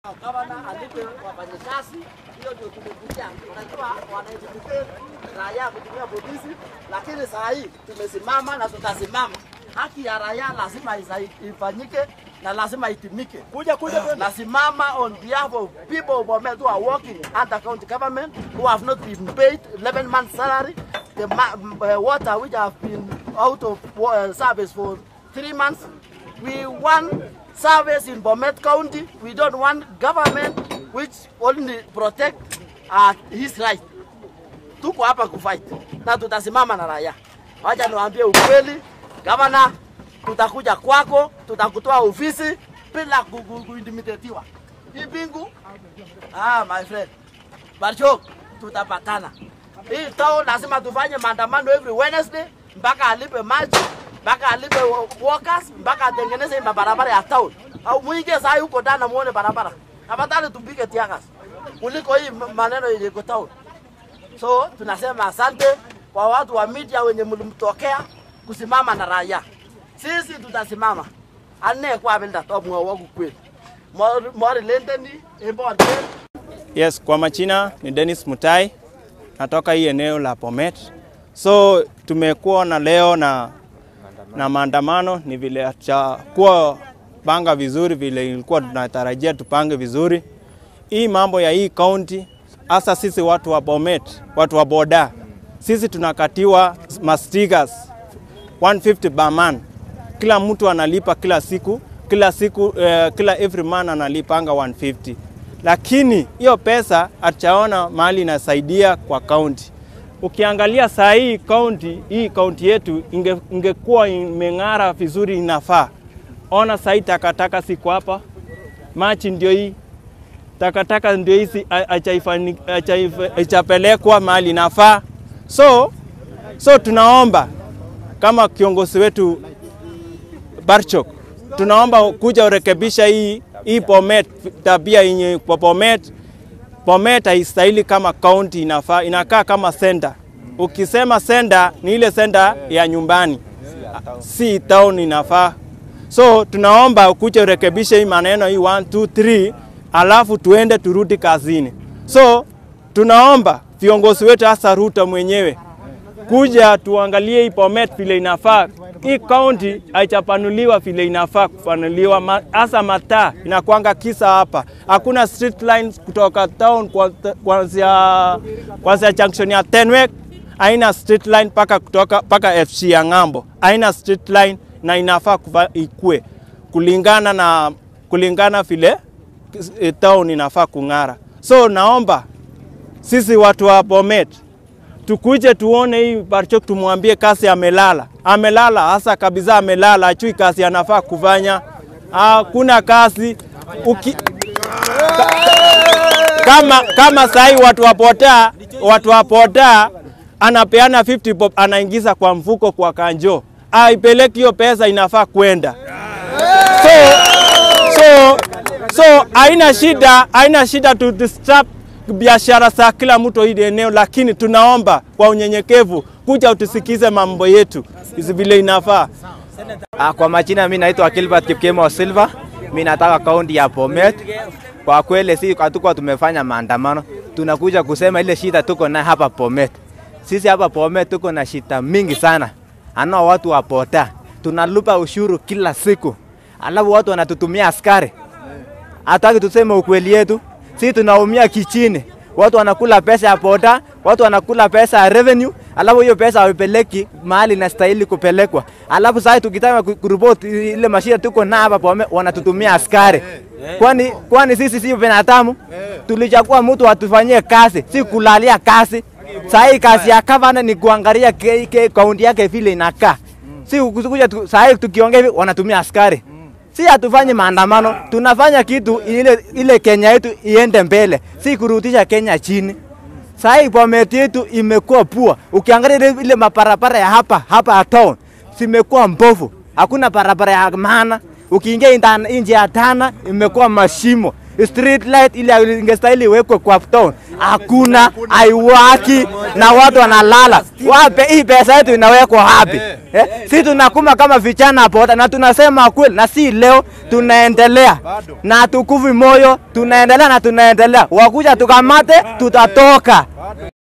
Gavana alipe wafanyakazi, hiyo ndio tumekuja. Unajua wanaintimidate raia kutumia polisi, lakini saa hii tumesimama na tutasimama. Haki ya raia lazima isa- ifanyike na lazima itimike. Kuja kuja, nasimama on behalf of people of Bomet who are working under county government who have not been paid 11 months salary, the ma- uh, water which have been out of uh, service for three months. We want service in Bomet County. We don't want government which only protect uh, his right. Tuko hapa kufight na tutasimama na raia. Wacha niwaambie ukweli, gavana, tutakuja kwako, tutakutoa ofisi bila ku- ku- kuintimidatiwa. Hii bingu, ah, my friend, Barchok, tutapatana. Hii town lazima tufanye maandamano every Wednesday mpaka alipe maji, mpaka alipe wo- workers, mpaka atengeneze hii mabarabara ya town. Au mwingie saa hii huko ndani na muone barabara. Afadhali tupige tiagas kuliko hii ma- maneno yenye iko town. So tunasema asante kwa watu wa media wenye mlimtokea kusimama na raia. Sisi tutasimama. Ane kwa bilda to mwa wangu kweli. Mori mori lendeni embo Yes, kwa majina ni Dennis Mutai, natoka hii eneo la Bomet. So tumekuwa na leo na, na maandamano, ni vile hatujakuwa panga vizuri vile ilikuwa tunatarajia tupange vizuri. Hii mambo ya hii county, hasa sisi watu wa Bomet, watu wa boda, sisi tunakatiwa mastickers 150 per man. Kila mtu analipa kila siku, kila siku eh, kila every man analipanga 150 lakini hiyo pesa hatujaona mahali inasaidia kwa kaunti. Ukiangalia saa hii kaunti hii kaunti yetu inge, ingekuwa imeng'ara vizuri inafaa. Ona saa hii takataka siko hapa, machi ndio hii takataka ndio hizi haijapelekwa mahali inafaa. So, so tunaomba kama kiongozi wetu Barchok, tunaomba kuja urekebisha hii hii Bomet, tabia yenye kwa Bomet. Bomet haistahili kama county, inafaa inakaa kama center. Ukisema center ni ile center ya nyumbani, si town inafaa. So tunaomba kuja urekebishe hii maneno hii 1 2 3, alafu tuende turudi kazini. So tunaomba viongozi wetu hasa Ruto mwenyewe kuja tuangalie hii Bomet vile inafaa. Hii county haijapanuliwa vile inafaa kupanuliwa, ma- hasa mataa inakwanga kisa hapa. Hakuna street lines kutoka town kwa- kuanzia kuanzia junction ya Tenwek, haina street line paka kutoka paka FC ya ng'ambo, haina street line na inafaa kuva, ikue kulingana na kulingana vile eh, town inafaa kung'ara. So naomba sisi watu wa Bomet tukuje tuone hii Barchok, tumwambie kazi amelala, amelala hasa kabisa, amelala, achui kazi anafaa kufanya. Hakuna kazi Uki... Ka... kama, kama sahi watu wapotea, watu wapotea anapeana 50 bob anaingiza kwa mfuko kwa kanjo, aipeleki hiyo pesa, inafaa kwenda so, so, so haina shida, haina shida tu disturb biashara za kila mtu hili eneo, lakini tunaomba kwa unyenyekevu kuja utusikize mambo yetu hizi vile inafaa. Ah, Kwa majina mimi naitwa Gilbert Kipkemo Silva, mimi nataka kaunti ya Bomet. Kwa kweli si hatukuwa tumefanya maandamano, tunakuja kusema ile shida tuko nayo hapa Bomet. Sisi hapa Bomet tuko na shida mingi sana, anao watu wa boda, tunalipa ushuru kila siku, alafu watu wanatutumia askari. Hataki tuseme ukweli yetu, sisi tunaumia kichini. Watu wanakula pesa ya boda, watu wanakula pesa ya revenue, alafu hiyo pesa hawapeleki mahali inastahili kupelekwa. Alafu sasa tukitaka ku- kuripoti ile mashida tuko na hapa Bomet, wanatutumia askari. Kwani kwani sisi si binadamu? Tulichagua mtu atufanyie kazi, si kulalia kazi. Sasa hii kazi ya gavana ni kuangalia ke- ke- kaunti yake vile inakaa. Si kuja tu- saa hii tukiongea hivi wanatumia askari si hatufanyi maandamano, tunafanya kitu ile, ile Kenya yetu iende mbele, si kurudisha Kenya chini. Saa hii Bomet yetu imekuwa pua. Ukiangalia ile, ile mabarabara ya hapa hapa ya town zimekuwa mbovu, hakuna barabara ya maana. Ukiingia inda- nje ya Tana imekuwa mashimo. street light ile ingestahili iwekwe kwa town, hakuna, haiwaki na watu wanalala. Wape hii pesa yetu inawekwa wapi? Eh, si tunakuma kama vijana hapo na tunasema kweli, na si leo, tunaendelea na tukuvi moyo, tunaendelea na tunaendelea. Wakuja tukamate, tutatoka.